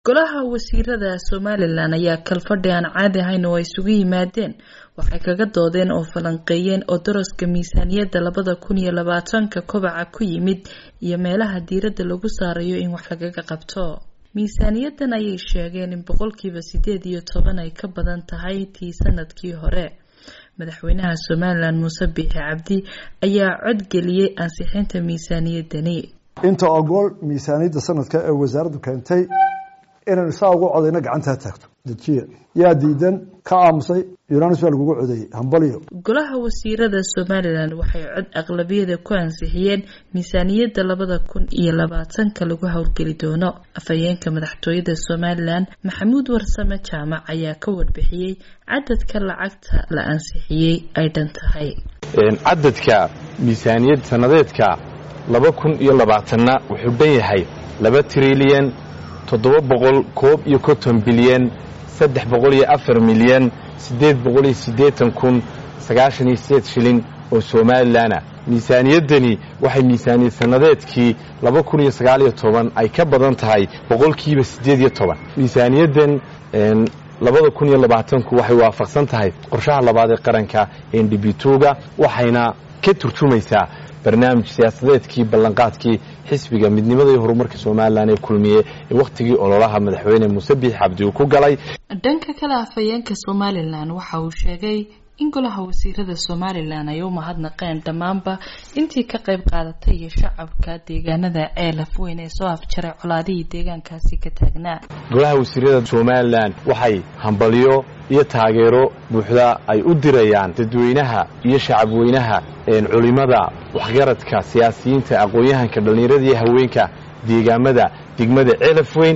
golaha wasiirada somalilan ayaa kalfadhi aan caadi ahayn oo ay isugu yimaadeen waxay kaga doodeen oo falanqeeyeen oo daraska miisaaniyadda labada kun iyo labaatanka kobaca ku yimid iyo meelaha diiradda lagu saarayo in wax lagaga qabto miisaaniyadan ayay sheegeen in boqolkiiba sideed iyo toban ay ka badan tahay tii sanadkii hore madaxweynaha somalilan muuse biixi cabdi ayaa codgeliyey ansixinta miisaaniyadani inta ogool miisaaniyadda sanadka ee wasaaraddu keentay inaynu saa ugu codayno gacantaa taagto dejiya yaa diidan ka aamusay yunanis baa lagugu codeeyey hambaliyo golaha wasiirada somalilan waxay cod aqlabiyada ku ansixiyeen miisaaniyadda labada kun iyo labaatanka lagu howlgeli doono afhayeenka madaxtooyada somalilan maxamuud warsame jaamac ayaa ka warbixiyey cadadka lacagta la ansixiyey ay dhan tahay cadadka miisaaniyad sanadeedka laba kun iyo labaatanna wuxuu dhan yahay laba trilyan toddoba boqol koob iyo konton bilyan saddex boqol iyo afar milyan siddeed boqol iyo siddeetan kun sagaashan iyo sideed shilin oo somalilanah miisaaniyaddani waxay miisaaniyad sannadeedkii laba kun iyo sagaal iyo toban ay ka badan tahay boqolkiiba siddeed iyo toban miisaaniyaddan labada kun iyo labaatanku waxay waafaqsan tahay qorshaha labaad ee qaranka ndbituga waxayna ka turjumaysaa barnaamij siyaasadeedkii ballanqaadkii xisbiga midnimada iyo horumarka somalilan ee kulmiye ee wakhtigii ololaha madaxweyne muuse biix cabdi uu ku galay dhanka kale afhayeenka somalilan waxa uu sheegay in golaha wasiirada somalilan ay u mahadnaqeen dhammaanba intii ka qayb qaadatay iyo shacabka deegaanada ceelaf weyn ee soo afjaray colaadihii deegaankaasi ka taagnaa golaha wasiirada somalilan waxay hambalyo iyo taageero buuxda ay u dirayaan dadweynaha iyo shacabweynaha culimada waxgaradka siyaasiyiinta aqoon-yahanka dhallinyarada iyo haweenka deegaamada degmada ceelaf weyn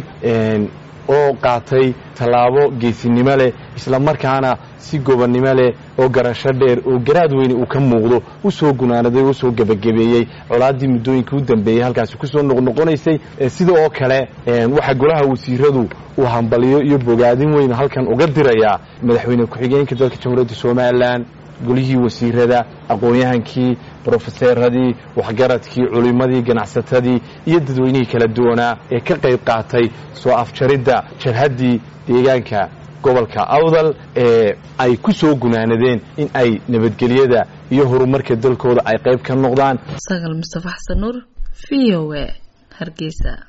oo qaatay tallaabo geesinimo leh isla markaana si gobonnimo leh oo garasho dheer oo garaad weyne uu ka muuqdo u soo gunaanaday oo soo gebagabeeyey colaaddii muddooyinkii u dambeeyey halkaasi ku soo noqnoqonaysay sida oo kale waxaa golaha wasiiradu uu hambaliyo iyo bogaadin weyn halkan uga dirayaa madaxweyne ku-xigeenka dalka jamhuuriyadda somalilan golihii wasiirada aqoon-yahankii brofeseeradii waxgaradkii culimmadii ganacsatadii iyo dadweynihii kala duwanaa ee ka qayb qaatay soo afjaridda jarhaddii deegaanka gobolka awdal ee ay ku soo gunaanadeen in ay nabadgelyada iyo horumarka dalkooda ay qayb ka noqdaan sagal mustafa xasan nuur v o a hargeysa